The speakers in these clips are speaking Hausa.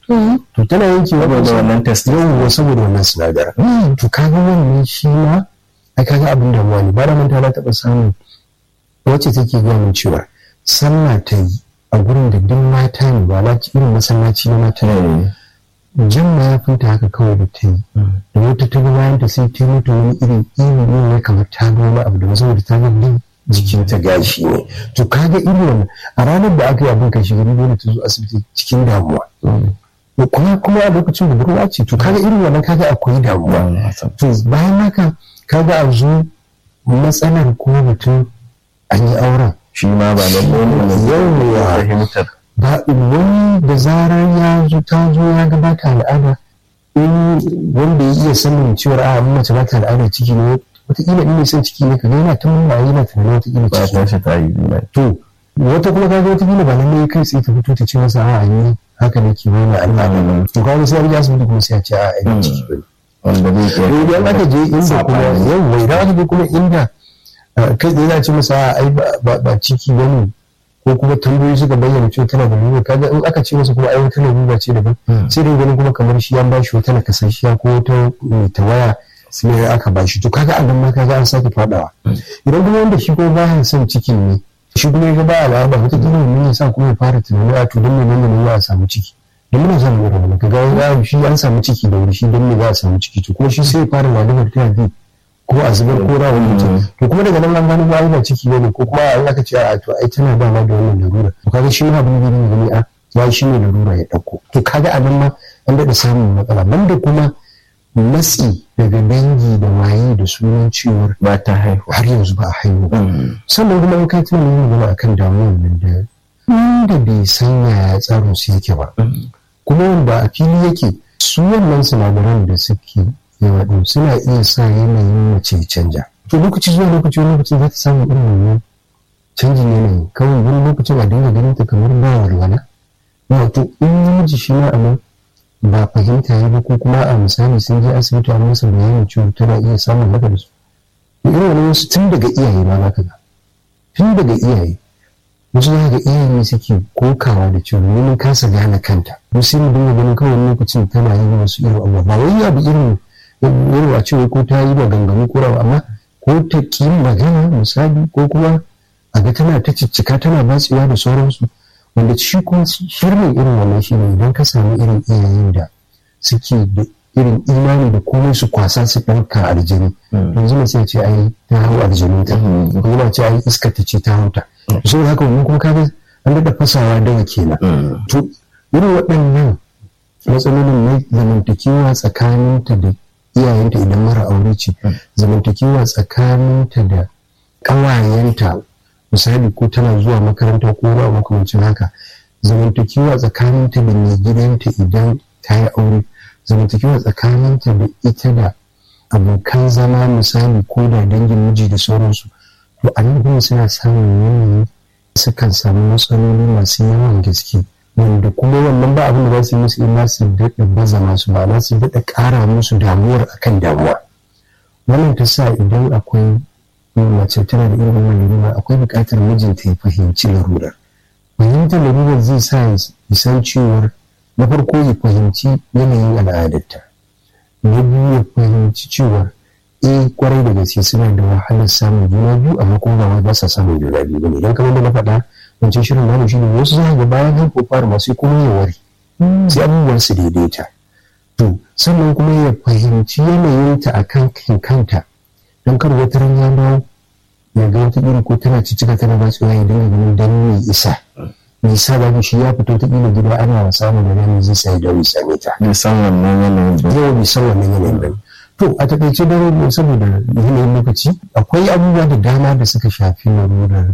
to tana yankewa saboda wannan test yawwa saboda wannan sinadarin to kaga wannan shi ma ai kaga abin damuwa ne ba da manta na taɓa samun wacce take gaya min cewa sallah ta yi a gurin da duk mata ne ba na irin masallaci na mata ne jan mayafinta haka kawai da ta yi da wata ta ga bayan ta sai ta yi mata wani irin irin ne ne kamar ta ga wani abu da saboda ta ga din jikinta gashi ne to kaga irin wannan a ranar da aka yi abin kai shiga dole ta zo asibiti cikin damuwa kuma kuma a lokacin da budurwa ce to kaga irin wannan kaga akwai damuwa to bayan haka kaga a zo matsalar kuma mutum an yi auren shi ma ba da yawwa fahimtar ba wani da zarar ya zo ta zo ya gabata al'ada in wanda ya iya sanin cewar a mace ba ta al'ada ciki ne wataƙila in mai son ciki ne ka yana ta mun yana tunanin wataƙila ba ta shi ta yi to wata kuma kaga wataƙila ba lallai kai sai ta fito ta ce masa a'a ni haka ne ke nuna al'ada to kaga sai an ji asibiti kuma sai a ce a'a ina ciki ba wanda zai to idan aka je inda kuma yawwa idan aka je kuma inda kai da yana ce masa ai ba ciki bane ko kuma tambayoyi suka bayyana cewa tana da lura kaga in aka ce masa kuma ai wata lura ce daban sai dai ganin kuma kamar shi an bashi wata nakasashiya ko wata mai tawaya sai aka bashi to kaga a nan ma kaga an sake fadawa idan kuma wanda shi kuma baya son ciki ne shi kuma ya ba al'ada wata kila mun ya sa kuma ya fara tunani a to don me nan ne a samu ciki don muna son mu rabu kaga ya shi an samu ciki da wuri shi don me za a samu ciki to kuma shi sai ya fara ladabar ta bi ko a zubar ko rawar mutum to kuma daga nan an gano ba ba ciki ne ko kuma an aka ce a to ai tana dama da wannan larura to kaga shi ma abin da ne gani a ya shi ne larura ya dauko to kaga a nan ma an daɗa samun matsala banda kuma matsi daga dangi da waye da sunan cewar ba ta haihu har yanzu ba a haihu sannan kuma in kai tuna yin magana akan damuwar nan da inda bai san yaya tsarin su yake ba kuma wanda a fili yake su wannan sinadaran da suke yawa ɗin suna iya sa yanayin mace ya canja to lokaci zuwa lokaci wani lokaci za ta samu irin wannan canjin yanayi kawai wani lokacin a dinga ganin ta kamar ba walwala wato in namiji shi ma a nan ba fahimta ya ba ko kuma a misali sun je asibiti a masa bayanin cewa tana iya samun haka da su irin wani wasu tun daga iyaye ma za ka ga tun daga iyaye wasu za ga iyaye suke kokawa da cewa mun kasa gane kanta wasu mu dinga ganin kawai lokacin tana yin wasu irin abubuwa ba wai abu irin irin a cewa ko ta yi maganganu ko rawa amma ko ta ki magana misali ko kuma a ga tana ta ciccika tana batsewa da sauransu wanda shi kuma shirin irin wannan shi ne idan ka samu irin iyayen da suke da irin imani da komai su kwasa su ɗauka aljini yanzu na sai ce ai ta hau aljini ta ko yana ce ai iska ta ce ta hauta so haka wannan kuma kaga an daɗa fasawa daga kenan to irin waɗannan matsalolin na zamantakewa tsakaninta da iyayenta idan mara aure ce zamantakewa tsakaninta da ƙawayenta misali ko tana zuwa makaranta ko ba makamancin haka zamantakewa tsakaninta da mai gidanta idan ta yi aure zamantakewa tsakaninta da ita da abokan zama misali ko da dangin miji da sauransu to a nan kuma suna samun yanayi sukan samu matsaloli masu yawan gaske wanda kuma wannan ba abin da za su yi musu illa su daɗa baza masu ba su daɗa ƙara musu damuwar akan damuwa wannan ta sa idan akwai mace tana da irin wannan larura akwai buƙatar mijinta ya fahimci larurar fahimtar larurar zai sa ya san cewar na farko ya fahimci yanayin al'adarta na biyu ya fahimci cewar eh kwarai da gaske suna da wahalar samun juna biyu amma kuma ba ba sa samun juna biyu bane idan kamar da na faɗa wancan shirin namu shi ne wasu za ga bayan haihuwa fara masu kuma ya wari sai abubuwan su daidaita to sannan kuma ya fahimci yanayinta a kan kanta don kar wata ran ya dawo ya ga wata iri ko tana cicika tana ba ya dinga ganin dan mai isa mai isa da shi ya fito ta kila gida ana wasa da nan zai sai da wisa ne ta bai san wannan yanayin ba yau bai san wannan yanayin ba to a takaice da saboda yanayin lokaci akwai abubuwa da dama da suka shafi larurar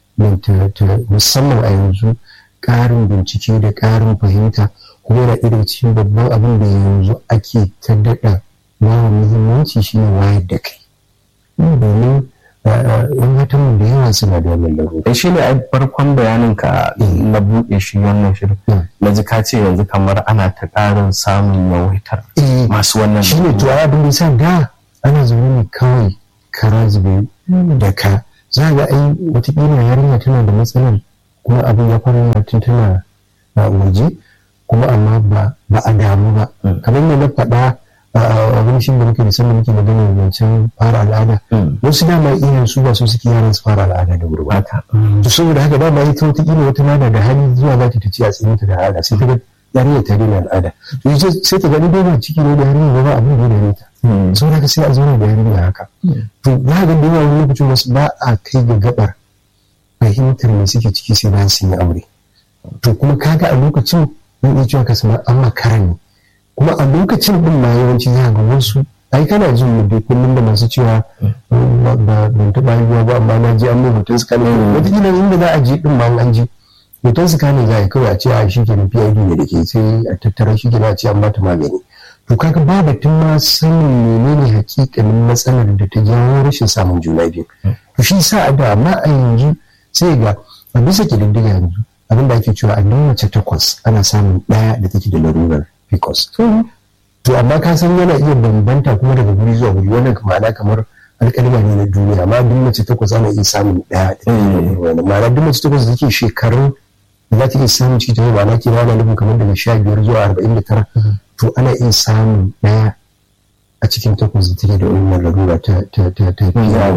musamman a yanzu ƙarin bincike da ƙarin fahimta kuma yana irin cikin babban abin da yanzu ake ta daɗa yawan muhimmanci shine wayar da kai domin yan matan da yawa suna da wannan larura. shi ne a farkon bayanin ka na buɗe shi wannan shirin na ji ka ce yanzu kamar ana ta ƙarin samun yawaitar masu wannan shi ne to abin da sa da ana zaune ne kawai kara zube da ka za ga ai watakila yarinya tana da matsalar kuma abin ya fara tun tana waje kuma amma ba ba a damu ba kamar yadda na faɗa abin shi da muke da sanda muke magana wancan fara al'ada wasu dama iyayen su ba su suke yaran su fara al'ada da wuri ba to saboda haka dama ita wata kila wata nana da hali zuwa za ta ci a tsayin ta da al'ada sai ta ga yarinya ta daina al'ada to ita sai ta gani dai ciki ne da yarinya ba abin da ya ta saboda haka sai a zauna da yarinya haka to za ga da yawa wani lokacin wasu ba a kai ga gabar fahimtar me suke ciki sai bayan sun yi aure to kuma kaga a lokacin zan iya cewa ka samu an makara ne kuma a lokacin din ma yawanci za ga wasu ai kana jin mu dai kullum da masu cewa ba ban taɓa haihuwa ba amma na je an mai hoton su kane wataƙila inda za a je din ma an je hoton su kane za a yi kawai a ce a shi kenan PID ne da ke sai a tattara shi kenan a ce an mata magani to kaga ba batun ma sanin menene hakikanin matsalar da ta jawo rashin samun juna biyu to shi sa a da amma a yanzu sai ga a bisa ƙididdiga yanzu abin da ake cewa a mace takwas ana samun ɗaya da take da larurar pcos to amma ka san yana iya bambanta kuma daga guri zuwa guri wannan ma'ana kamar alƙalma ne na duniya amma duk mace takwas ana iya samun ɗaya da wani ma'ana duk mace takwas da take shekarun da za ta iya samun ciki ta ma'ana ke rana nufin kamar daga sha biyar zuwa arba'in da tara to ana iya samun ɗaya a cikin takwas da take da wannan larura ta ta ta ta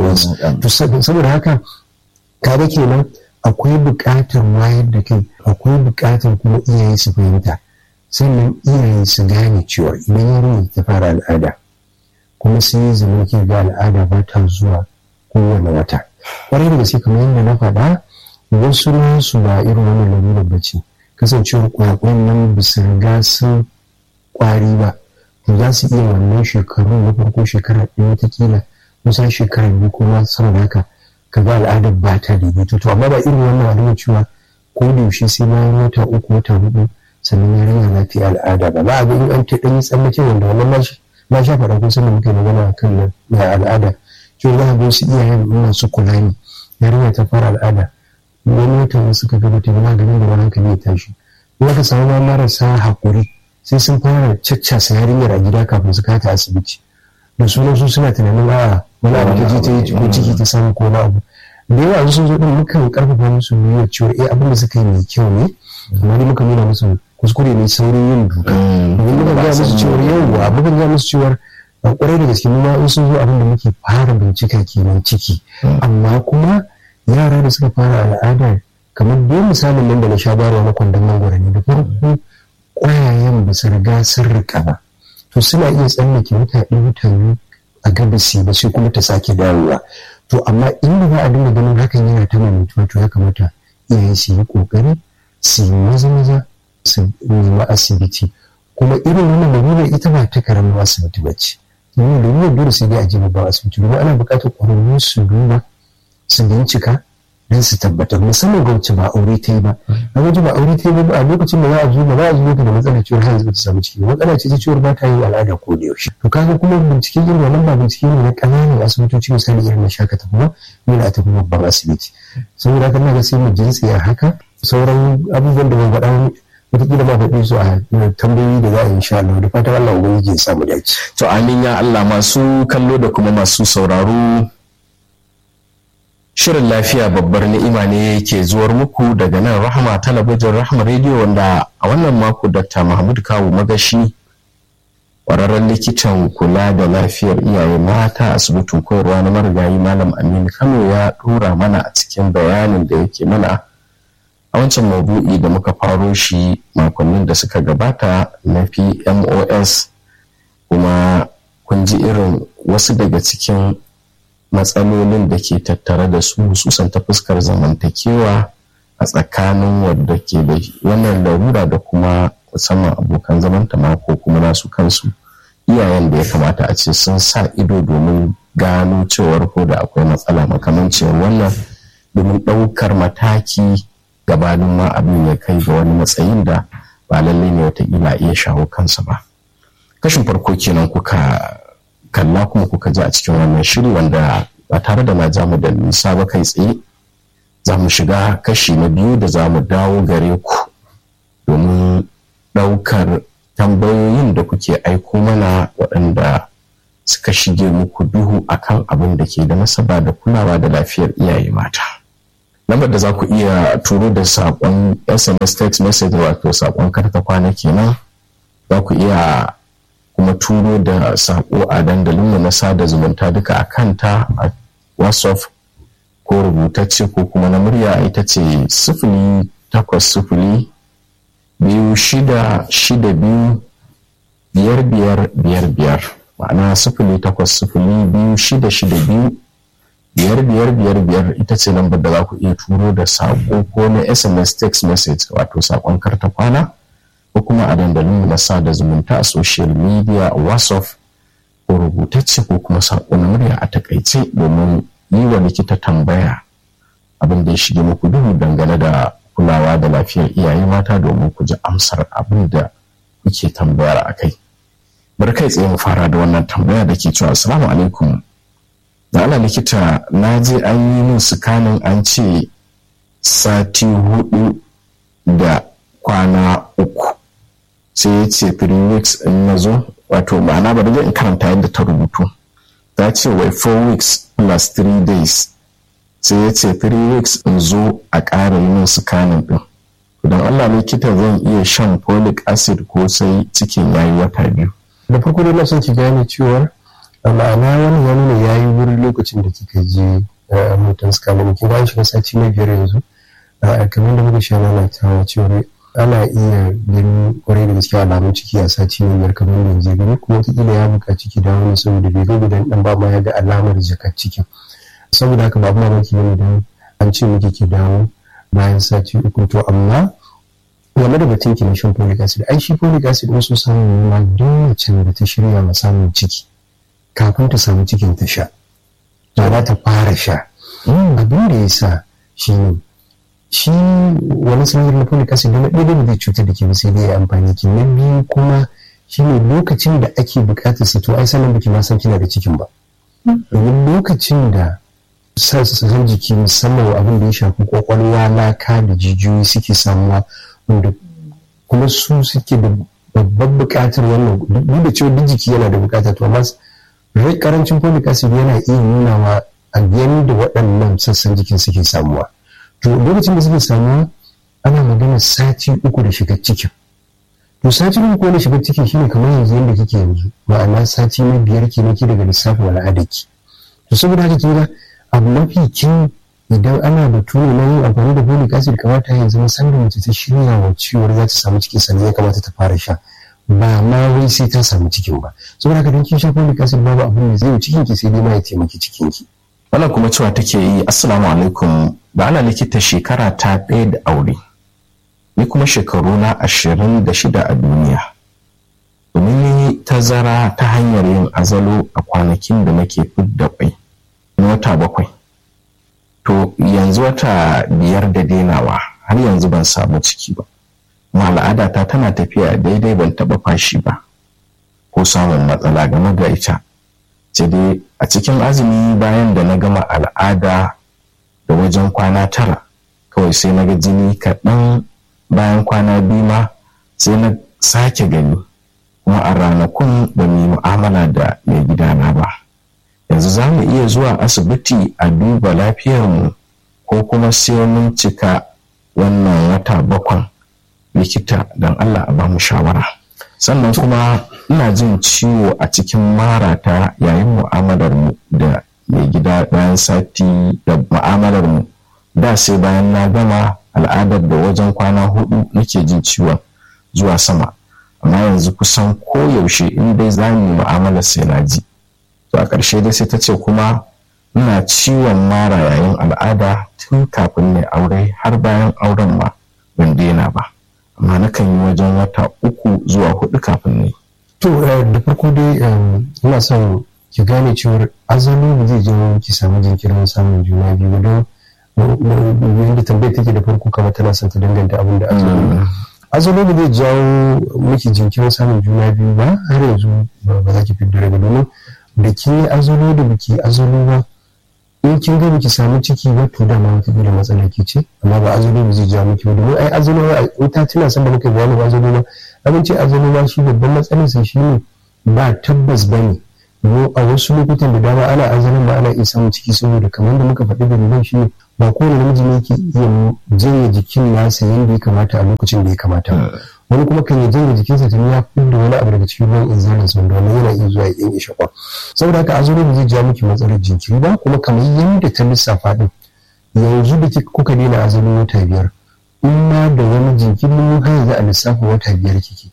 to saboda haka kaga kenan akwai buƙatar wayar da kai akwai buƙatar kuma iyaye su fahimta sannan iyaye su gane cewa idan yarinya ta fara al'ada kuma sai ya zama ke ga al'ada ba ta zuwa kowane wata ƙwarai da gaske kamar yadda na faɗa wasu nasu ba irin wannan lalurar ba ce kasancewar kwakwan nan ba su riga sun ƙwari ba to za su iya wannan shekaru na farko shekara ɗaya watakila kusan shekara biyu kuma saboda haka ka ga al'adar ba ta daidaito to amma ba irin wannan al'adar cewa ko da yaushe sai bayan wata uku wata hudu sannan yarinya za ta yi al'ada ba ba a ga in an ta ɗan yi tsallake wanda wannan na sha faɗa kun sanin muke magana a kan na al'ada cewa za a ga wasu iyayen ina su kula ne yarinya ta fara al'ada wani watan wasu ka gaba ta gaba ganin da wani hankali ya tashi kuma ka samu ma marasa haƙuri sai sun fara caccasa yarinyar a gida kafin su kata asibiti da sunan su suna tunanin a wani abu ta je ta yi ko ciki ta samu ko na abu da yawa sun zo din mukan karfafa musu nuna cewa eh abin da suka yi mai kyau ne amma dai muka nuna musu kuskure ne saurin yin duka domin muka ga musu cewa yawwa muka ga musu cewa a kwarai da gaske mu ma in sun zo abin da muke fara bincika kenan ciki amma kuma yara da suka fara al'ada kamar dai misalin nan da na sha bayarwa na kwandon mangwara ne da farko ƙwayayen ba su riga sun rika ba to suna iya tsallake mutane mutane a gabasi ba sai kuma ta sake dawowa to amma inda za a dinga ganin hakan yana ta maimaituwa to ya kamata iyaye su yi kokari su yi maza maza su nemi asibiti kuma irin wannan lalura ita ba ta karamin asibiti ba ce domin lalura dole sai dai a je babban asibiti domin ana buƙatar ƙwararru su duba su bincika don su tabbatar musamman ga wacce ba aure ta yi ba a wajen ba aure ta yi ba a lokacin da za a zo ba za a zo da matsalar ciwon har yanzu ta samu ciki matsala ce ta ciwon ba ta yin al'ada ko da yaushe to kaga kuma binciken irin wannan ba bincike ne na ƙananan asibitoci misali irin na shaka tafi ba yana a tafi babban asibiti saboda haka na ga sai mu jinsi a haka sauran abubuwan da ban faɗa wataƙila ma faɗi su a tambayoyi da za a yi insha Allah da fatan Allah ubangiji ya samu dace. To amin ya Allah masu kallo da kuma masu sauraro Shirin lafiya babbar ni'ima ne ke zuwar muku daga nan Rahama talabijin Rahama rediyo wanda a wannan mako Dr. Mahmud Kawu Magashi ƙwararren likitan kula da lafiyar iyaye mata asibitin koyarwa na marigayi Malam Aminu Kano ya ɗora mana a cikin bayanin da yake mana a wancan mabu'i da muka faro shi makonnin da suka gabata na PMOS kuma kun ji irin wasu daga cikin matsalolin da ke tattare da su hususan ta fuskar zamantakewa a tsakanin wadda ke da wannan larura da kuma musamman abokan zamanta ma ko kuma nasu kansu iyayen da ya kamata a ce sun sa ido domin gano cewar ko da akwai matsala makamancin wannan domin ɗaukar mataki gabanin ma abin ya kai ga wani matsayin da ba lallai ne watakila iya shawo kansa ba kashin farko kenan kuka kalla kuma kuka ji a cikin wannan shiri wanda ba tare da na ja mu da nisa ba kai tsaye za mu shiga kashi na biyu da za mu dawo gare ku domin ɗaukar tambayoyin da kuke aiko mana waɗanda suka shige muku duhu akan abin da ke da nasaba da kulawa da lafiyar iyaye mata. lambar da za ku iya turo da saƙon sms text message wato saƙon karta kwana kenan za ku iya kuma turo da saƙo a dandalinmu na sada zumunta duka a kanta a whatsapp ko rubutacce ko kuma na murya ita ce sifili takwas sifili biyu shida shida biyu biyar biyar biyar biyar ma'ana sifili takwas sifili biyu shida shida biyu biyar biyar biyar biyar ita ce lambar da za ku iya turo da saƙo ko na sms text message wato saƙon karta kwana ko kuma a dandalin na sada zumunta a social media whatsapp ko rubutacce ko kuma saƙo na murya a takaice domin yi wa likita tambaya abin da ya shige muku duhu dangane da kulawa da lafiyar iyaye mata domin ku ji amsar abin da kuke tambayar a kai bari kai tsaye mu fara da wannan tambaya da ke cewa assalamu alaikum da ana likita na je an yi min sukanin an ce sati hudu da kwana uku sai ya ce three weeks in na zo wato ma'ana bari zai in karanta yadda ta rubutu ta ce wai four weeks plus three days sai ya ce three weeks in zo a ƙara yi min sukanin din don allah likita zan iya shan folic acid ko sai cikin yayi wata biyu da farko dai na son ki gane cewar a ma'ana wani ya nuna ya yi wuri lokacin da kika je a mutan scanning kin ga shiga sati na biyar yanzu kamar da muka sha mana ta cewar ana iya gani kwarai da gaske alamun ciki a sati na biyar kamar yanzu gani kuma wataƙila ya buƙaci ki dawo ne saboda bai ga gudan ɗan ba ma ya ga alamar jakar cikin saboda haka babu mamaki ne idan an ce miki ki dawo bayan sati uku to amma game da batun ki na shan folic acid ai shi folic acid wasu samun ma duk macen da ta shirya ma samun ciki kafin ta samu cikin ta sha da za ta fara sha abin da ya sa shi ne shi wani sinadar na folic acid na ɗaya da zai cutar da ke ba sai dai ya amfani ki na biyu kuma shi ne lokacin da ake buƙatar sa to ai sanin biki ma san kina da cikin ba domin lokacin da sassan jiki musamman abin da ya shafi kwakwalwa laka da jijiyoyi suke samuwa wanda kuma su suke da babban buƙatar wannan duk da cewa duk jiki yana da buƙata to amma karancin folic acid yana iya nunawa a yadda waɗannan sassan jikin suke samuwa to lokacin da suke samuwa ana magana sati uku da shiga cikin to sati uku da shiga cikin shine kamar yanzu yadda kike yanzu ma'ana sati na biyar ke nake daga lissafin al'adarki to saboda haka kin ga abu mafi kin idan ana batu ne na yin amfani da folic acid kamata yanzu musamman mace ta shirya wa ciwon za ta samu ciki sannan ya kamata ta fara sha ba ma wai sai ta samu cikin ba saboda haka don kin sha folic acid babu abin da zai yi cikin ki sai dai ma ya taimaki cikin ki wannan kuma cewa take yi assalamu alaikum ba ana likita shekara ta ɗaya da aure ni kuma shekaru na ashirin da shida a duniya domin yi tazara ta hanyar yin azalo a kwanakin da nake fidda kwai na wata bakwai to yanzu wata biyar da denawa har yanzu ban samu ciki ba kuma al'adata tana tafiya daidai ban taɓa fashi ba ko samun matsala game da ita sai dai a cikin azumi bayan da na gama al'ada da wajen kwana tara kawai sai na ga jini kaɗan bayan kwana biyu ma sai na sake gani kuma a ranakun ba mu yi mu'amala da mai gidana ba yanzu za mu iya zuwa asibiti a duba lafiyarmu ko kuma sai mun cika wannan wata bakwan likita don Allah a bamu shawara sannan kuma ina jin ciwo a cikin marata yayin mu'amalar mu da mai gida bayan sati da mu'amalar mu da sai bayan na gama al'adar da wajen kwana hudu nake jin ciwon zuwa sama amma yanzu kusan koyaushe in dai za mu mu'amalar sai na ji to a ƙarshe dai sai ta ce kuma ina ciwon mara yayin al'ada tun kafin ne aure har bayan auren ma ban daina ba amma nakan yi wajen wata uku zuwa hudu kafin ne. To da farko dai ina son ki gane cewar azalo ba zai jawo ki samu jinkirin samun juna biyu don yadda tambayar take da farko kamar tana son ta danganta abin da azalo azalo ba zai jawo miki jinkirin samun juna biyu ba har yanzu ba za ki fidda daga domin da ki yi azalo da biki azalo ba in kin ga biki samu ciki ba to dama wata da matsala ke ce amma ba azalo ba zai ja miki ba domin ai azalo in ta tuna san da muka bayani ba azalo ba abin ce azalo ba shi babban matsalar sa shine ba tabbas bane mu a wasu lokutan da dama ana azalon ba ana iya samun ciki saboda kamar da muka faɗi dalilan shi ne ba kowane namiji ne ke iya janye jikin nasa yadda ya kamata a lokacin da ya kamata wani kuma kan yi janye jikinsa tuni ya fi da wani abu daga cikin ruwan inzalin sa wanda wani yana iya zuwa ya yanke shakwa saboda haka azumi ba zai ja miki matsalar jinkiri ba kuma kamar yadda ta lissafa din yanzu da kuka daina azumin wata biyar in ma da wani jinkiri mun har yanzu a lissafa wata biyar kike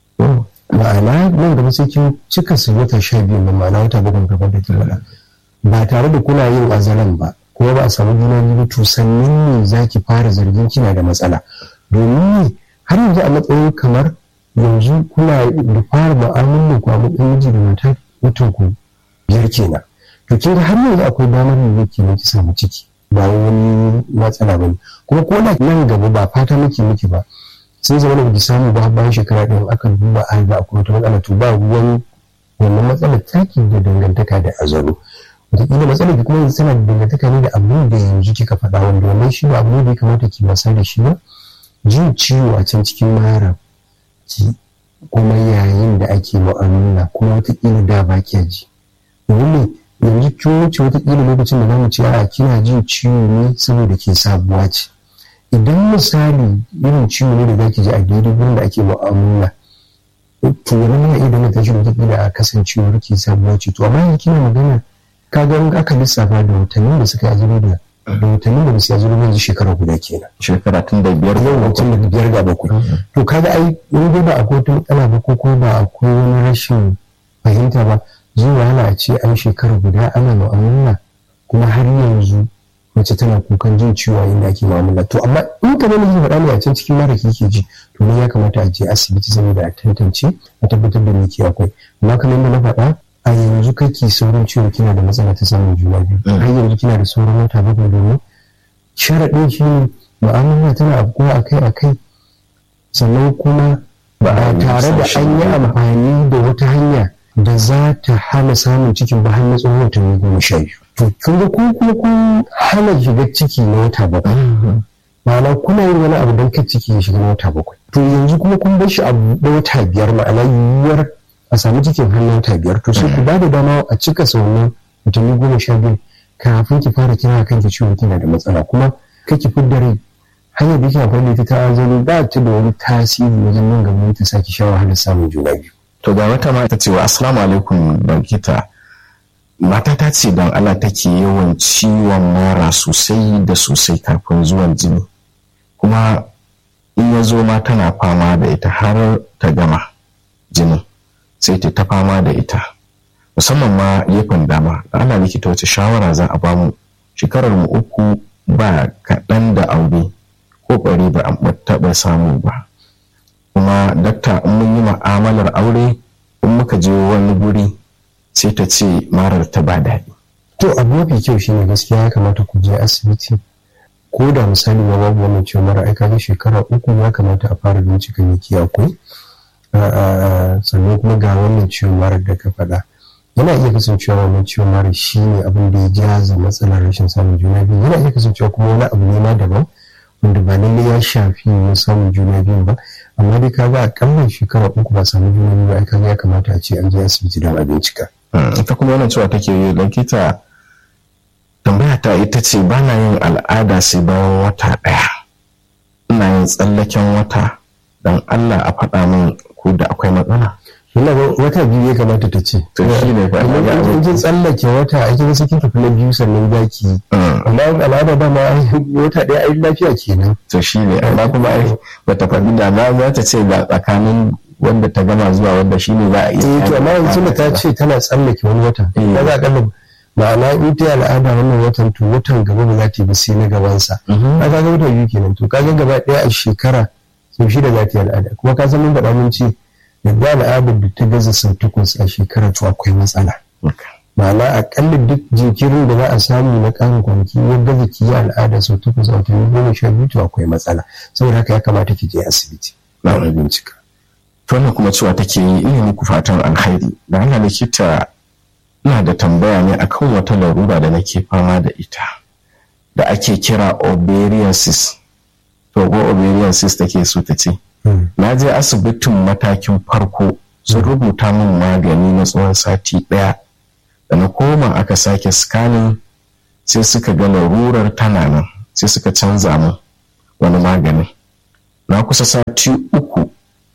ma'ana nan gaba sai kin cika su wata sha biyu na ma'ana wata bakwai gaban da ke faɗa ba tare da kuna yin azalan ba kuma ba a samu juna biyu to sannan ne za ki fara zargin kina da matsala domin har yanzu a matsayin kamar yanzu kuna da fara mu'amalar ku a matsayin miji da mata mutum ku biyar kenan to kin ga har yanzu akwai damar da yake ne ki samu ciki ba wani matsala ba ne kuma ko da nan gaba ba fata muke miki ba sai zama da ki samu ba bayan shekara ɗaya aka duba a ba akwai wata matsala to ba ruwan wannan matsalar taki da dangantaka da azaro wataƙila matsalar ki kuma yanzu tana da dangantaka ne da abin da yanzu kika faɗa wanda wannan shi ba abu ne da ya kamata ki wasa da shi ba jin ciwo a can cikin mara ki kuma yayin da ake mu'amala kuma wataƙila da ba ki ji domin yanzu kin wuce wataƙila lokacin da zamu ce a kina jin ciwo ne saboda ke sabuwa ce idan misali irin ciwo ne da zaki ji a daidai gurin da ake mu'amala to wani yana iya danganta shi wataƙila a kasancewar ke sabuwa ce to amma yanzu kina magana ka ga in aka lissafa da watannin da suka yi da da watannin da basu yi yanzu shekara guda kenan shekara tun da biyar yau wancan da biyar ga bakwai to kaga ai in dai ba akwai wata matsala ba ko kuma ba akwai wani rashin fahimta ba zai wahala a ce an shekara guda ana mu'amala kuma har yanzu mace tana kukan jin ciwo inda ake mu'amala to amma in ka nuna yin faɗa ne a can cikin mara kike ji to ne ya kamata a je asibiti saboda a tantance a tabbatar da me ke akwai amma kamar yadda na faɗa a yanzu kake saurin cewa kina da matsala ta samun juna biyu har yanzu kina da sauran wata bakwai domin sharaɗin shi ne mu'amala tana afkuwa akai akai sannan kuma ba tare da an yi amfani da wata hanya da za ta hana samun cikin ba har na tsawon watanni goma sha biyu to kun ga kun kuma kun hana shiga ciki na wata bakwai ma'ana kuna yin wani abu don kai ciki ya shiga na wata bakwai to yanzu kuma kun bar shi a buɗe wata biyar ma'ana yiwuwar a samu cikin hannun ta biyar to sai ku ba da dama a cika sauran watanni goma sha biyu kafin ki fara kira kanki ciwon kina da matsala kuma kake fidda rai hanyar da yake amfani da ita ta azali ba ta da wani tasiri wajen nan gaba ta saki sha wahalar samun juna biyu. to ga wata mata cewa assalamu alaikum bankita mata ta ce don Allah take yawan ciwon mara sosai da sosai kafin zuwan jini kuma in ya zo ma tana fama da ita har ta gama jinin sai ta fama da ita musamman ma gefen dama da ana likita wace shawara za a bamu shekarar mu uku ba kaɗan da aure ko ɓari ba a taɓa samu ba kuma dakta in mun yi ma'amalar aure in muka je wani guri sai ta ce marar ta ba daɗi. to abu mafi kyau shine gaskiya ya kamata ku je asibiti ko da misali ma babu wannan ciwon mara aika ga shekara uku ya kamata a fara bincika me ke akwai sannan kuma ga wannan ciwon mara da ka faɗa yana iya kasancewa wannan ciwon mara shi ne abin da ya jaza matsalar rashin samun juna biyu yana iya kasancewa kuma wani abu ne ma daban wanda ba lalle ya shafi na samun juna biyu ba amma dai ka ga akalla shekara uku ba samu juna biyu ba ai kaga ya kamata a ce an je asibiti don a bincika. ita kuma wannan cewa take yi likita tambaya ta ita ce ba na yin al'ada sai bayan wata ɗaya ina yin tsallaken wata don Allah a faɗa min ko da akwai matsala. Ina wata biyu ya kamata ta ce. To shi ne fa Amma in kin tsallake wata a kin sai kin tafi na biyu sannan za ki. Amma al'ada ba ma wata ɗaya ai lafiya kenan. To shi ne amma kuma ai bata faɗi da ma za ta ce ga tsakanin wanda ta gama zuwa wanda shi ne za a iya. Eh to amma yanzu da ta ce tana tsallake wani wata. Ba za a kalla ma'ana in ta al'ada wannan watan to watan gaba ba za ta yi ba sai na gabansa. Ka ga wata biyu kenan to ka ga gaba ɗaya a shekara sau shida za ta yi al'ada kuma ka san mun faɗa mun ce yadda al'adar da ta gaza sau takwas a shekara to akwai matsala ma'ana akalla duk jinkirin da za a samu na ƙarin kwanaki ya gaza ki yi al'ada sau takwas a watanni goma sha biyu to akwai matsala saboda haka ya kamata ki je asibiti na wani bincika. to wannan kuma cewa take yi ina muku fatan alkhairi da ana likita ina da tambaya ne akan wata larura da nake fama da ita da ake kira ovarian cyst to ko ovarian cyst take so ta ce na je asibitin matakin farko sun rubuta min magani na tsawon sati ɗaya da na koma aka sake scanning sai suka ga larurar tana nan sai suka canza min wani magani na kusa sati uku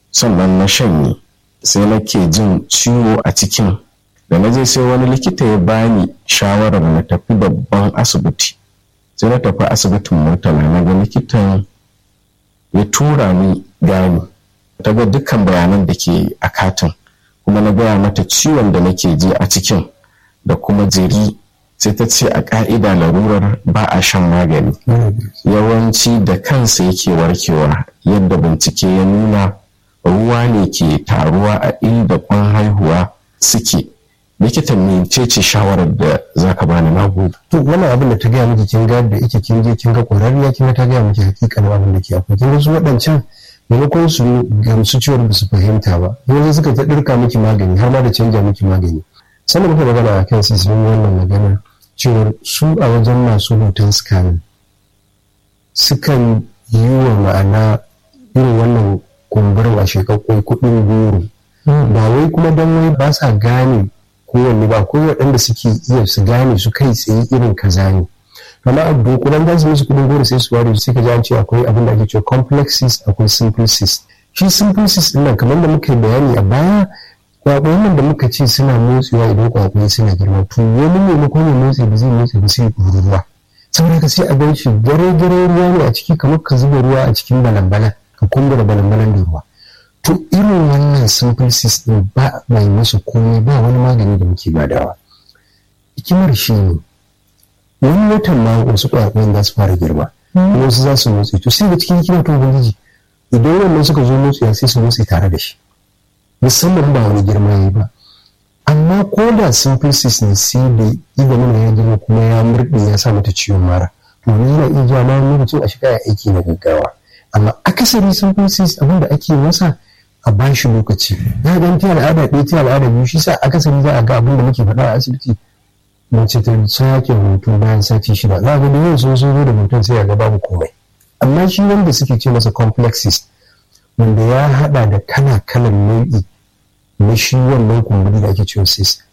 sannan na shanye sai nake jin ciwo a cikin da na je sai wani likita ya bani shawarar na tafi babban asibiti sai na tafi asibitin murtala na ga likitan ya tura ni gani ta ga dukkan bayanan da ke a katin kuma na gaya mata ciwon da nake ji a cikin da kuma jiri sai ta ce a ka'ida larurar ba a shan magani yawanci da kansa yake warkewa yadda bincike ya nuna ruwa ne ke taruwa a inda kwan haihuwa suke likita mece ce shawarar da za ka bani na gobe. to wannan abin da ta gaya miki kin ga da ike kin je kin ga ƙwararriya kin ga ta gaya miki hakikanin abin da ke akwai kin ga su waɗancan maimakon su gamsu cewar ba su fahimta ba yanzu suka ta ɗirka miki magani har ma da canja miki magani sannan muka magana a kan sun wannan magana cewar su a wajen masu hoton scanning sukan yi wa ma'ana irin wannan kumburin a shekakwai kuɗin goro ba wai kuma don wai ba sa gane kowanne ba ko waɗanda suke iya su gane su kai tsaye irin kaza ne amma a dokunan za su musu kuɗin goro sai su ware sai ka ji an ce akwai abin da ake cewa complex cyst akwai simple cyst shi simple cyst ɗin nan kamar da muka yi bayani a baya kwakwayen nan da muka ce suna motsewa idan kwakwaye suna girma to wani maimakon ya motsi ba zai motsi ba sai ya ruwa saboda ka sai a gan shi gare-gare ruwa ne a ciki kamar ka zuba ruwa a cikin balan-balan ka kumbura balan-balan da ruwa to irin wannan simple system ba mai musu komai ba wani magani da muke badawa hikimar shi ne wani watan ma wasu kwakwayen za su fara girma wasu za su motsi to sai da cikin hikimar ta ubangiji idan wannan suka zo motsi sai su motsi tare da shi musamman ba wani girma ya ba amma ko da simple cyst ne sai da idanun ya girma kuma ya murɗe ya sa mata ciwon mara to ne yana iya jawo ma lokacin a shiga aiki na gaggawa amma akasari simple cyst abin da ake masa a ba shi lokaci ya ga ta al'ada ɗaya ta al'ada biyu shi sa akasari za a ga abin da muke faɗa a asibiti mace ta sake hutu bayan sati shida za a ga da yau sun zo da mutum sai a ga babu komai amma shi wanda suke ce masa complex cyst wanda ya haɗa da kala kalan nau'i na shi wannan kumburi da ake cewa cyst